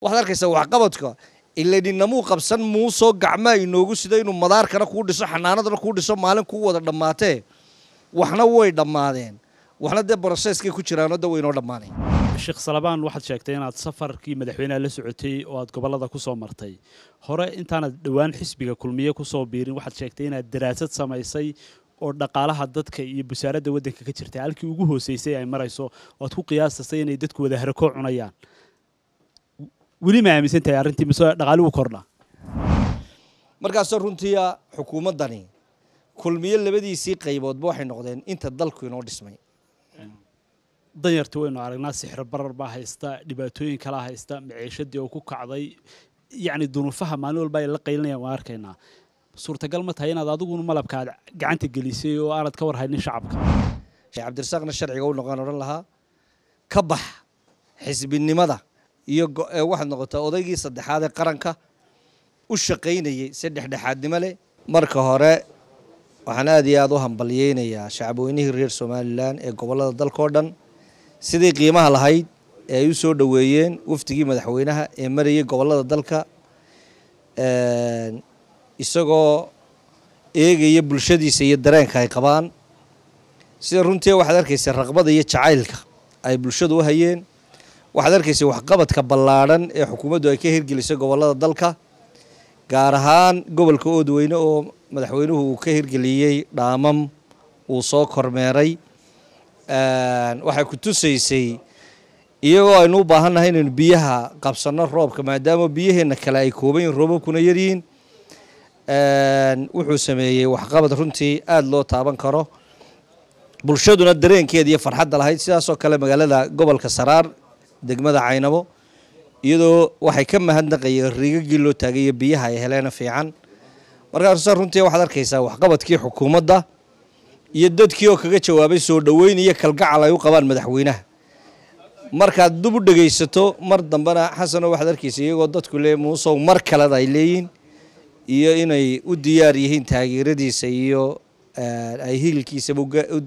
waxaad arkaysaa waxqabadka ilaninamuu qabsan muusoo gacmaa inoogu sida inuu madaarkana kuu dhiso xanaanadana kuu dhiso maalin kuu wada dhammaatee waxna way dhammaadeen waxna dee broseskay ku jiraanoo da waynoo dhammaanay sheekh salabaan waxaad sheegtay inaad safarkii madaxweynaha la socotay oo aad gobollada ku soo martay hore intaanad dhowaan xisbiga kulmiye ku soo biirin waxaad sheegtay inaad daraasad samaysay oo dhaqaalaha dadka iyo busaaradda waddanka ka jirta halkii ugu hooseysay ay marayso oo aad ku qiyaastasay inay dadku wada harakoo cunayaan weli ma aaminsan tahay arrintii mise dhaqaaligu kordha markaasoo runtiia xukuumaddani kulmiye labadiisii qayboodba waxay noqdeen inta dalku inoo dhismay danyarta waynu aragnaa sixir barar baa haysta dhibaatooyin kalaa haysta maciishadii oo ku kacday yacni dunuufaha maalin walba ay la qaylinayaan waan arkaynaa suurtagal ma tahay inaad adiguna malabka aad gacanta gelisay oo aanad ka war haynin shacabka cabdirasaaqna sharciga u noqon odhan lahaa ka bax xisbinimada iyo waxaad noqotaa odaygii saddexaad ee qaranka u shaqaynayay si dhexdhexaadnimo leh marka hore waxaan aad iyo aad u hambalyeynayaa shacabweynihii reer somalilan ee gobollada dalkao dhan sidii qiimaha lahayd ee ay u soo dhoweeyeen wafdigii madaxweynaha ee marayay gobollada dalka isagoo eegaya bulshadiisa iyo dareenka ay qabaan sida runtii waxaad arkaysa raqbada iyo jacaylka ay bulshadu u hayeen waxaad arkaysa waxqabadka ballaadhan ee xukuumaddu ay ka hirgelisay gobollada dalka gaar ahaan gobolka oodweyne oo madaxweynuhu uu ka hirgeliyey dhaamam uu soo kormeeray waxay ku tusaysay iyagoo aynu u baahannahay inaynu biyaha qabsanno roobka maadaama biyaheenna kale ay kooban yihin roobabkuna yaryihiin wuxuu sameeyey waxqabad runtii aada loo taaban karo bulshaduna dareenkeeda iyo farxadda lahayd sidaasoo kale magaalada gobolka saraar degmada caynabo iyadoo waxay ka mahadnaqayeen riigagii loo taagayo biyaha ay heleena fiican markaasa runtii waxaad arkaysaa waxqabadkii xukuumadda iyo dadkii oo kaga jawaabay soo dhoweyn iyo kalgacal ay u qabaan madaxweynaha markaad dub u dhegaysato mar dambena xasano waxaad arkaysa iyagoo dadku le muusow mar kaleda ay leeyihin iyo inay u diyaar yihiin taageeradiisa iyo ay hililkiisaba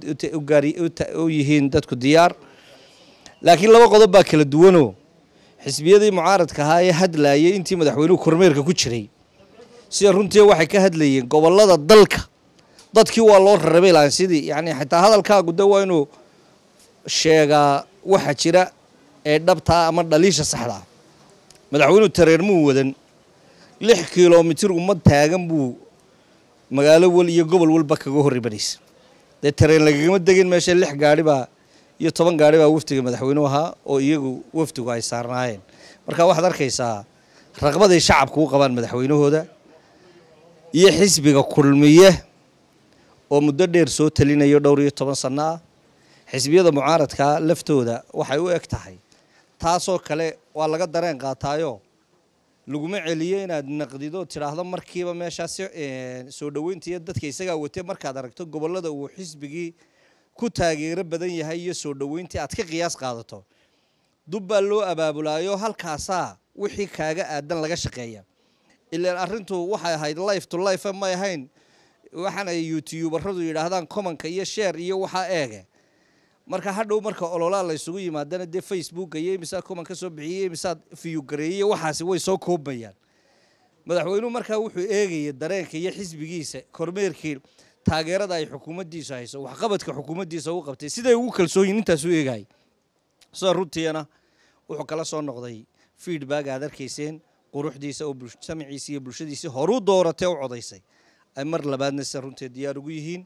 u yihiin dadku diyaar laakiin laba qodob baa kala duwanoo xisbiyadii mucaaradka ahaa ee hadlayay intii madaxweynuhu kormeerka ku jiray sida runtii waxay ka hadlayeen gobollada dalka dadkii waa loo rarabay lahan sidii yani xitaa hadalkaagu de waa inuu sheegaa waxa jira ee dhabtaa ama dhaliisha saxda ah madaxweynuhu tareermuu wadan lix kilomitir ummad taagan buu magaalo wal iyo gobol walba kaga horribanaysa dee tareen lagagama degin meesha lix gaari baa iyo toban gaari baa wafdiga madaxweynuhu ahaa oo iyagu wafdigu ay saarnaayeen marka waxaad arkaysaa raqbaday shacabku u qabaan madaxweynahooda iyo xisbiga kulmiye oo muddo dheer soo talinayo dhowr iyo toban sanno ah xisbiyada mucaaradkaa laftooda waxay u eg tahay taasoo kale waa laga dareen qaataayo laguma celiyo inaad naqdido tidhaahdo markiiba meeshaasi soo dhoweynta iyo dadka isagaa watee markaad aragto gobollada uu xisbigii ku taageero badan yahay iyo soo dhoweyntii aad ka qiyaas qaadato dub baa loo abaabulaayo halkaasaa wixii kaaga aadan laga shaqeeya ilaan arrintu waxay ahayd life to life may ahayn waxaan ay youtuubaradu yidhaahdaan commonka iyo sheer iyo waxaa eege marka hadhow marka ololaa la ysugu yimaadana dee facebooka iyo imisaa common ka soo bixiyey imisaad fiyugareeyey waxaasi way soo koobmayaan madaxweynuhu markaa wuxuu eegaya dareenka iyo xisbigiisa kormeerkii taageerada ay xukuumaddiisu hayso waxqabadka xukuumaddiisa u qabtay siday ugu kalsoonyiin intaas u eegayay sida runtiina wuxuu kala soo noqday feedback aad arkayseen quruxdiisa oo samiciisa iyo bulshadiisii horuu dooratee u codaysay ay mar labaadna sida runtii diyaar ugu yihiin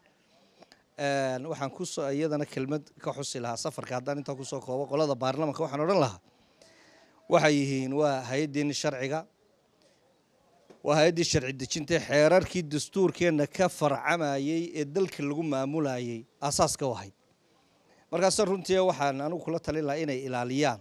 waxaan kusoo iyadana kelmad ka xusi lahaa safarka haddaan intaa kusoo koobo qolada baarlamanka waxaan odhan lahaa waxay yihiin waa hay-addiini sharciga waa hay-addii sharci dejinta xeerarkii dastuurkeenna ka farcamayey ee dalka lagu maamulayay aasaaska u ahayd markaase runtii waxaan anigu kula talin lahaa inay ilaaliyaan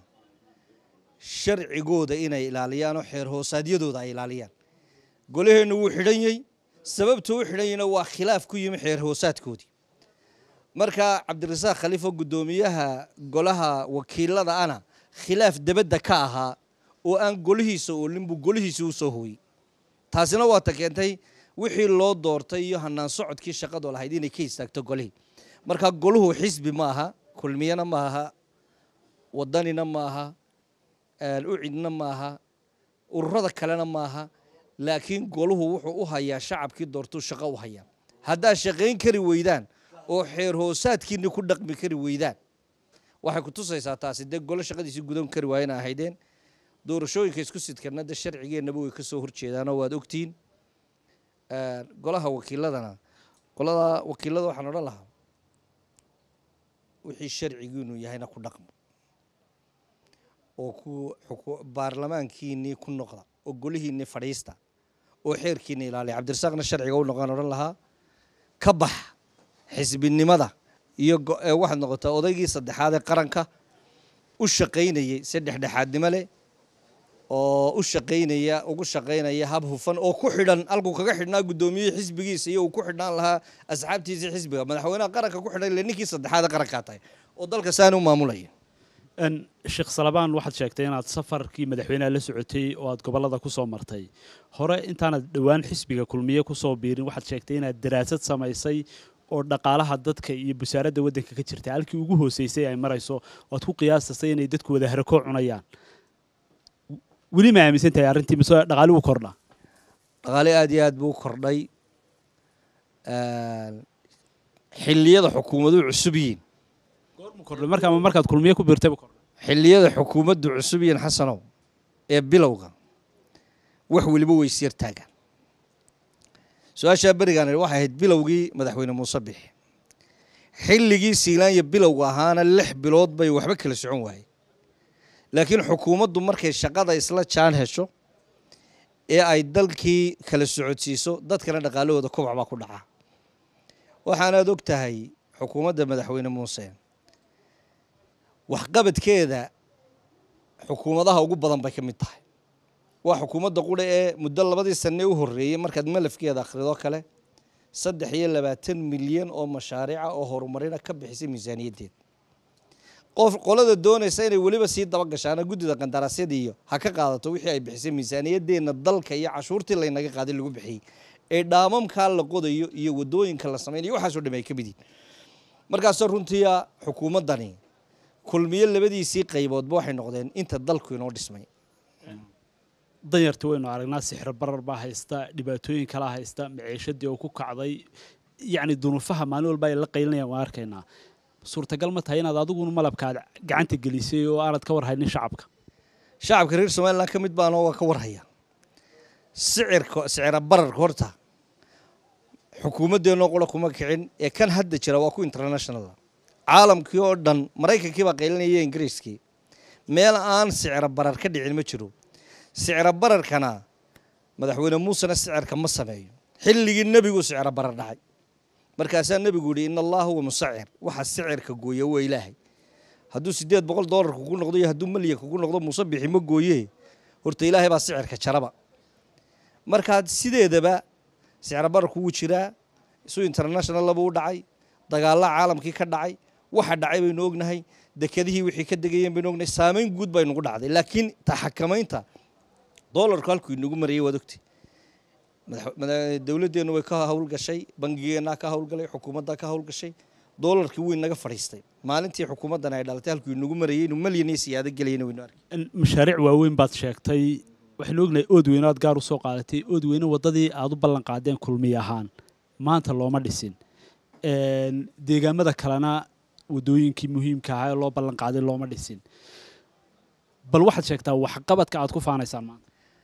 sharcigooda inay ilaaliyaan oo xeer hoosaadyadooda ay ilaaliyaan golaheennu wuu xidhan yey sababta u xidhan yeyna waa khilaaf ku yimi xeer hoosaadkoodii marka cabdirasaaq khaliifo guddoomiyaha golaha wakiilada ana khilaaf debadda ka ahaa oo aan golihiisa oolin buu golihiisa u soo hooyey taasina waata keentay wixii loo doortay iyo hanaan socodkii shaqadu lahayd inay ka istaagto golihii marka goluhu xisbi ma aha kulmiyana ma aha wadanina ma aha ucidna ma aha ururada kalena maaha laakiin goluhu wuxuu u hayaa shacabkii doortuu shaqo u hayaa haddaad shaqayn kari weydaan oo xeer hoosaadkiinni ku dhaqmi kari weydaan waxay ku tusaysaa taasi dee golo shaqadiisii gudan kari waayena ahaydeen doorashooyinka isku sidkana de sharcigeennaba way ka soo horjeedaanoo waad ogtihiin golaha wakiiladana golada wakiilada waxaan odhan lahaa wixii sharcigiinu yahayna ku dhaqmo oo ku baarlamaankiinnii ku noqda oo golihiinnii fadhiista oo xeerkiinni ilaaliya cabdirasaaqna sharciga u noqon odhan lahaa ka bax xisbinimada iyo waxaad noqotaa odaygii saddexaad ee qaranka u shaqaynayay si dhexdhexaadnimo leh oo u shaqaynaya ugu shaqaynaya hab hufan oo ku xidhan halkuu kaga xidhnaa guddoomiyihii xisbigiisa iyo uu ku xidhnaan lahaa asxaabtiisii xisbiga madaxweynaha qaranka ku xidhan ile ninkii saddexaad ee qarankaa tahay oo dalka saani u maamulaya sheekh salabaan waxaad sheegtay inaad safarkii madaxweyneha la socotay oo aad gobolada ku soo martay hore intaanad dhowaan xisbiga kulmiye kusoo biirin waxaad sheegtay inaad daraasad samaysay oo dhaqaalaha dadka iyo busaaradda waddanka ka jirta halkii ugu hooseysay ay marayso oad ku qiyaastasay inay dadku wada harakoo cunayaan weli ma aaminsan tahay arrintii mise dhaqaali wuu kordhaa dhaqaale aada iyo aad buu u kordhay xilliyada xukuumaduhu cusub yihiin goormu kordhay markaama markaad kulmiye ku biirtay buu kordhay xilliyada xukuumaddu cusub yihiin xasanow ee bilowga wax weliba weysyar taagaan su-aashaa berigaan waxay ahayd bilowgii madaxweyne muuse bixi xilligii siilaanya bilowga ahaana lix bilood bay waxba kala socon waayey laakiin xukuumaddu markay shaqada isla jaan hesho ee ay dalkii kala socodsiiso dadkana dhaqaalahooda kobac baa ku dhaca waxaanaad og tahay xukuumadda madaxweyne muuse waxqabadkeeda xukuumadaha ugu badan bay ka mid tahay waa xukuumadda qudha ee muddo labadii sanne u horreeyey markaad malafkeeda akhrido kale saddex iyo labaatan milyan oo mashaariica oo horumarina ka bixisay miisaaniyaddeed qof qolada doonaysa inay weliba sii daba gashaana guddida qandaraasyada iyo ha ka qaadato wixii ay bixisay miisaaniyadeenna dalka iyo cashuurtii laynaga qaaday lagu bixiyey ee dhaamamkaa la qodayo iyo wadooyinka la samaynayo waxaasoo dham ay ka mid yihin markaasoo runtiia xukuumaddani kulmiyo labadiisii qayboodba waxay noqdeen inta dalku inoo dhismay danyarti waynu aragnaa sixir barar baa haysta dhibaatooyin kalaa haysta maciishadii oo ku kacday yacni dunuufaha maalin walba ay la qaylinayaan waan arkaynaa suurtagal ma tahay inaad adiguna malabkaad gacanta gelisay oo aanad ka warhaynin shacabka shacabka reer somalilan ka mid baanoo waa ka warhaya sicirka sicira bararka horta xukuumaddeenoo qura kuma kicin ee kan hadda jira waa ku internationala caalamkii oo dhan maraykankii baa qaylinaya ingiriiskii meel aan sicira barar ka dhicin ma jiro sicira bararkana madaxweyne muusena sicirka ma sameeyo xilligii nebigu sicira barar dhacay markaasaa nebigu yihi in allaha huwa musacir waxa sicirka gooya waa ilaahay hadduu sideed boqol doolar kugu noqdo iyo hadduu malyan kugu noqdo muuse bixi ma gooye horta ilaahay baa sicirka jaraba markaa sideedaba sicira bararku wuu jiraa isu international laba u dhacay dagaalla caalamkii ka dhacay waxa dhacay baynu ognahay dekedihii wixii ka degayeen baynu ognahay saamayn guud bay nagu dhacday laakiin taxakamaynta doolarku halkuu inagu marayay waad ogtay dowladdeennu way ka howlgashay bangigeennaa ka howlgalay xukuumaddaa ka howlgashay doolarkii wuu inaga fadhiistay maalintii xukuumaddan ay dhalatay halkuu inagu marayay inuu malyan iyo siyaado gelayna waynu arkay mashaariic waaweyn baad sheegtay waxaynu ognahay ood weyne aad gaar u soo qaadatay ood weyne waddadii aad u ballan qaadeen kulmiye ahaan maanta looma dhisin deegaamada kalena waddooyinkii muhiimka ahaa ee loo ballan qaaday looma dhisin bal waxaad sheegtaa waxqabadka aad ku faanaysaan maanta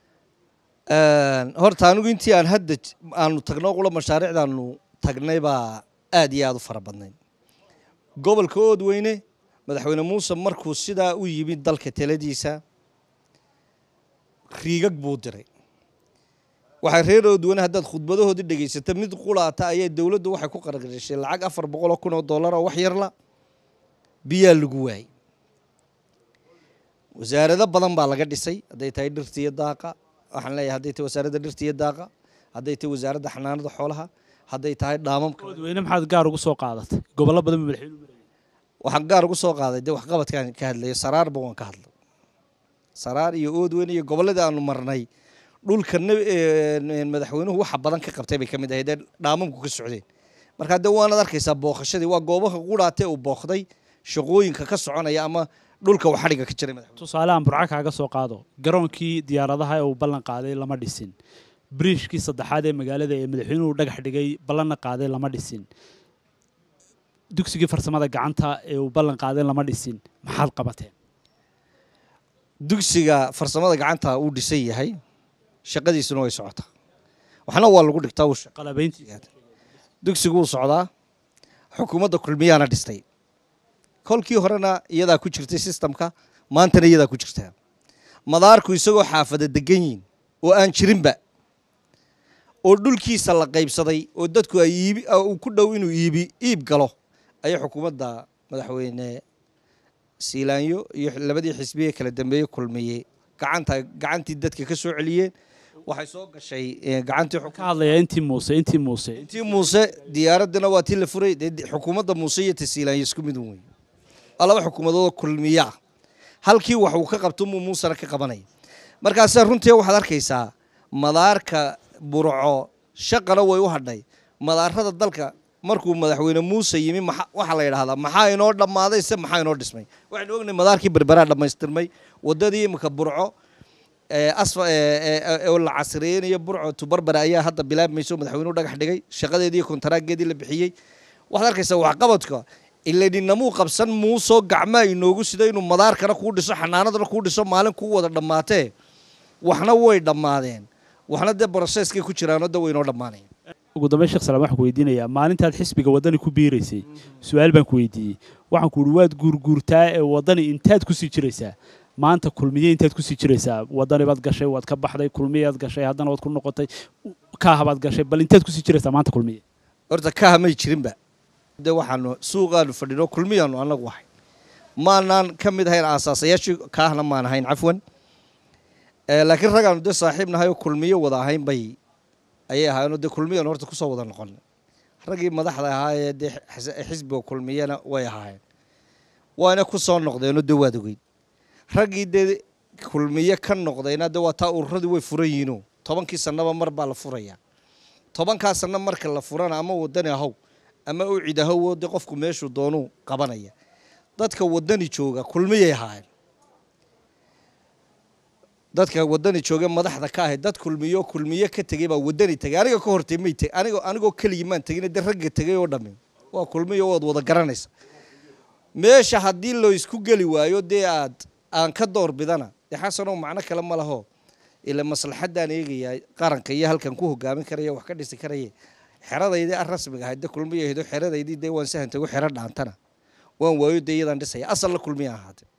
horta anigu intii aan hadda aanu tagno qula mashaariicdaanu tagnay baa aad iyo aada u fara badnayd gobolka oodweyne madaxweyne muuse markuu sidaa u yimid dalka taladiisa riigag buu diray waxay reer oodweyne haddaad khudbadahoodii dhegaysato mid qulaata ayay dowladdu waxay ku qarqarishay lacag afar boqoloo kun oo dollar oo wax yarla biyaa lagu waayey wasaarado badan baa laga dhisay hadday tahay dhirta iyo daaqa waxaan leeyahay hadday tahay wasaaradda dhirta iyo daaqa hadday tahay wasaaradda xanaanada xoolaha hadday tahay dhaamamka oodweyne maxaad gaar ugu soo qaadatay gobollo badan ba madaxweynuhu marayay waxaan gaar ugu soo qaaday dee waxqabadkaan ka hadlayo saraarba waan ka hadlay saraar iyo oodweyne iyo gobolladii aanu marnay dhulka madaxweynuhu waxa badan ka qabtay bay ka mid ahayd ee dhaamamku ka socdeen markaa dee waanaad arkaysaa booqashadii waa goobaha quraatee uu booqday shaqooyinka ka soconaya ama dhulka uu xadhiga ka jiray madaxweyne tusaale aan burco kaaga soo qaado garoonkii diyaaradaha ee uu ballan qaaday lama dhisin biriishkii saddexaad ee magaalada ee madaxweynuhu dhagax dhigay ballanna qaaday lama dhisin dugsigii farsamada gacanta ee uu ballan qaaday lama dhisin maxaad qabateen dugsiga farsamada gacanta uu dhisan yahay shaqadiisuna way socotaa waxna waa lagu dhigtaa uu shaqo qalabayntiisa dugsigu wuu socdaa xukuumadda kulmiyaana dhistay kolkii horena iyadaa ku jirtay sistamka maantana iyadaa ku jirtaa madaarku isagoo xaafada degan yihin oo aan jirinba oo dhulkiisa la qaybsaday oo dadku ay iibi uu ku dhow inuu iibi iib galo ayay xukuumadda madaxweyne siilaanyo iyo labadii xisbiye kala dambeeye kulmiyey gacanta gacantii dadka ka soo celiyeen waxay soo gashay eh, gacantii xuk- ka hadlayaa intii muuse intii muuse intii muuse diyaaraddina waa tii la furay dee di- xukuumadda muuse iyo tasiilaanyo isku mid un wey waa laba xukuumadoodoo kulmiya ah halkii wax uu ka qabto muu muusena ka qabanaya markaase runtii waxaad arkaysaa madaarka burco shaqana way u hadhay madaarada dalka markuu madaxweyne muuse yimi maxa- waxaa la yidhahdaa maxaa inoo dhammaaday se maxaa inoo dhismay waxaynu ognahay madaarkii berberaa dhammaystirmay wadadii imika burco ee asfa ee- ee- ee- oo la casriyeynayo burco tubarbara ayaa hadda bilaabmayso madaxweynuhu dhagax dhigay shaqadeedii iyo kontaraageedii la bixiyey waxaad arkaysaa waxqabadka iladinamuu qabsan muusoo gacmaa inoogu sida inuu madaarkana kuu dhiso xanaanadana kuu dhiso maalin kuu wada dhammaatee waxna way dhammaadeen waxna dee broseskay ku jiraanoo de way inoo dhammaanaya ugu dambeyn sheekh salaam waxaan ku weydiinayaa maalintaad xisbiga waddani ku biiraysay su-aal baan ku weydiiyey waxaan ku uhi waad guurguurtaa ee waddani intaad kusii jiraysaa maanta kulmiye intaad kusii jiraysaa waddani baad gashay waad ka baxday kulmiyaad gashay haddana waad ku noqotay kaahabaad gashay bal intaad kusii jiraysaa maanta kulmiye horta kaha may jirinba de waxaanu suuqaanu fadhino kulmiyaanu anagu ahay maanaan ka mid ahayn aasaasayaashii kaahna maan ahayn cafwan Eh, laakiin ragaanu dee saaxiib nahay oo kulmiyo wada ahayn bay ayay ahaayeenoo dee kulmiyaanu horta kusoo wada noqon raggii madaxda ahaa ee dee xis- xisbiga kulmiyana way ahaayeen waana ku soo noqdeenoo dee waad ogeyd raggii dee kulmiye ka noqdayna dee waa taa ururadii way furan yihiino tobankii sannaba mar baa la furayaa tobankaa sanno marka la furana ama wadani ahow ama u cid ahow dee qofku meeshuu doonuu qabanaya dadka wadani jooga kulmiyay ahaayeen dadka wadani jooga madaxda ka ahay dad kulmiyo kulmiye ka tegey baa wadani tegay aniga ka hortay may teg anigo anigoo keligii maan tegin dee ragga tegay oo dhammi waa kulmiyo waad wada garanaysa meesha haddii loo isku geli waayo dee aad aan ka door bidana dee xasanow macno kale ma laho ila maslaxaddaan eegayaa qaranka iyo halkan ku hogaamin karaya wax ka dhisi karaye xeradaydii aan rasmiga ahayd de kulmiya ahaydo xeradaydii dee waan sahan tago xero dhaantana waan waayo dee iyadaan dhisaya asalna kulmiya ahaatee